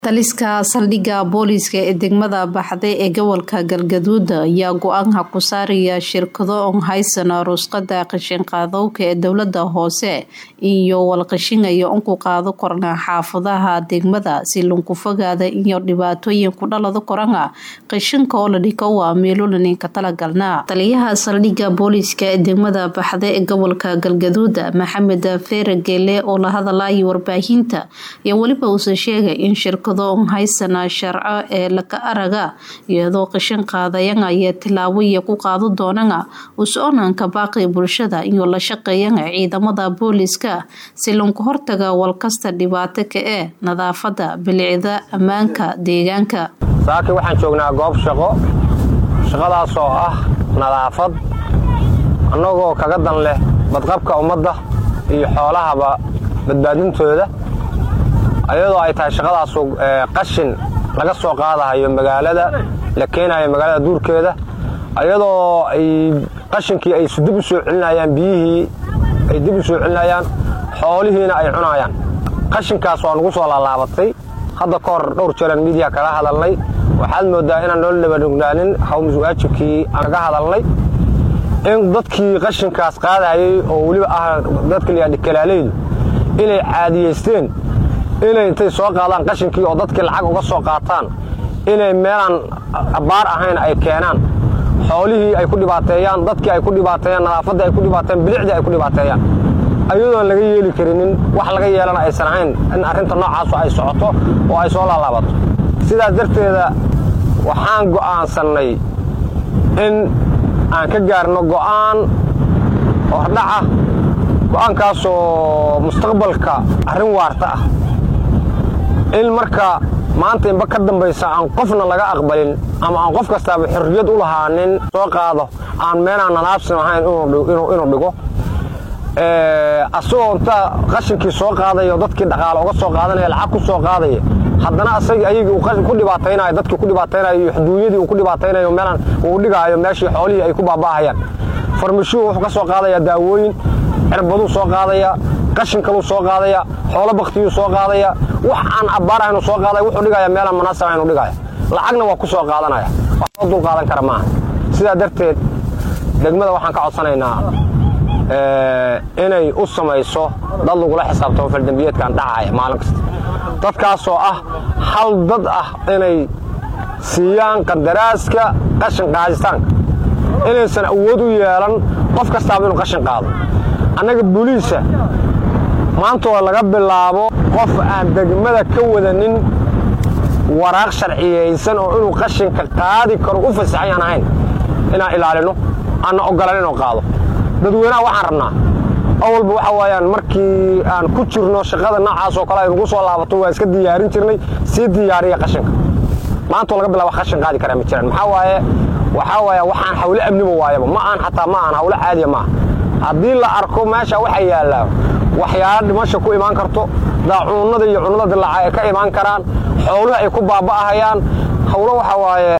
Taliska saldhigga booliiska ee degmada Baxday ee gobolka Galgaduud ayaa go-aanka ku saaraya shirkado on haysan ruqsadda qashin-qaadowga ee dowladda hoose iyo walqashinaya un ku qaado korna xaafadaha degmada si lagu fogaado iyo dhibaatooyin ku dhalada korana qashinka oo la dhigo waa meelolanin ka talagalna taliyaha saldhigga booliiska ee degmada Baxday ee gobolka Galgaduud Maxamed Feere Geele oo la hadlayay warbaahinta iyo waliba uu sheegay in shirkado haysana sharco ee laka araga iyadoo qashin qaadayan ayaa tilaabo iyo ku qaado doonana us-oonanka baaqi bulshada iyo la shaqeeyana ciidamada booliiska si lagu hortaga walkasta dhibaato ka ee nadaafada bilicda ammaanka deegaanka saaki waxaan joognaa goob shaqo shaqadaas oo ah nadaafad annagoo kaga dan leh badqabka ummadda iyo xoolahaba badbaadintooda ayadoo ay tahay shaqadaasu qashin laga soo qaadahayo magaalada la keenayo magaalada duurkeeda ayadoo ay qashinkii ay dib u soo celinayaan biyihii ay dib u soo celinayaan xoolihiina ay cunayaan qashinkaas waa nagu soo laalaabatay hadda ka hor dhowr jeeran miidiya kala hadalnay waxaad mooddaa inaan noo dhabanugnaanin hawmasuwaajibkii aan kaga hadalnay in dadkii qashinkaas qaadayay oo weliba ah dadka layidhahda kalaaleydu inay caadiyaysteen inay intay soo qaadaan qashinkii oo dadkii lacag uga soo qaataan inay meelaan baar ahayn ay keenaan xoolihii ay ku dhibaateeyaan dadkii ay ku dhibaateeyaan nadaafaddii ay ku dhibaateeyaan bilicdii ay ku dhibaateeyaan ayadoon laga yeeli karinin wax laga yeelana aysan ahayn in arrinta noocaasu ay socoto oo ay soo laalaabato sidaas darteeda waxaan go'aansannay in aan ka gaarno go'aan hordhaca go'aankaasoo mustaqbalka arrin waarta ah in marka maanta inba ka dambaysa aan qofna laga aqbalin ama aan qof kastaaba xorriyad u lahaanin soo qaado aan meenaan nadaabsin ahayn inuu dhigo asagoo intaa qashinkii soo qaadaya dadkii dhaqaale uga soo qaadanaya lacag ku soo qaadaya haddana asagii ayagii uu ku dhibaataynayo dadkii ku dhibaataynayo iyo xuduunyadii uu ku dhibaataynayo meelaan uu dhigaayo meeshii xoolihii ay ku baaba'ahayaan farmashuhu wuxuu ka soo qaadayaa daawooyin cirbaduu soo qaadaya qashin kaluu soo qaadaya xoolo baktiyuu soo qaadaya wax aan abbaar ahaynu soo qaadaya wuxuu dhigaya meelaan munaasab ahaynu dhigaya lacagna waa ku soo qaadanaya wax loo dul qaadan kara maaha sidaa darteed degmada waxaan ka codsanaynaa inay u samayso dad lagula xisaabtamo faldembiyeedkan dhacaya maalin kasta dadkaasoo ah hal dad ah inay siiyaan qadaraaska qashin qaaditaanka inaysan awood u yeelan qof kastaaba inuu qashin qaado annaga buliisa maantoo laga bilaabo qof aan degmada ka wadanin waraaq sharciyaysan oo inuu qashinka qaadi karo u fasaxayaan ahayn inaan ilaalino aanna ogolan inuu qaado dadweynaha waxaan rabnaa awalba waxa waayaan markii aan ku jirno shaqada noocaas oo kale ay nagu soo laabato waa iska diyaarin jirnay sii diyaariya qashinka maantoo laga bilaabo qashin qaadi karaa ma jiraan maxaa waaye waxaa waaya waxaan hawle amniba waayaba ma aan xataa ma aan hawle caadiya maaha haddii la arko meesha waxa yaallaa waxyaalo dhimasha ku imaan karto daacuunnada iyo cunnada dilaaca ay ka imaan karaan xooluhu ay ku baaba'ahayaan hawlo waxa waaye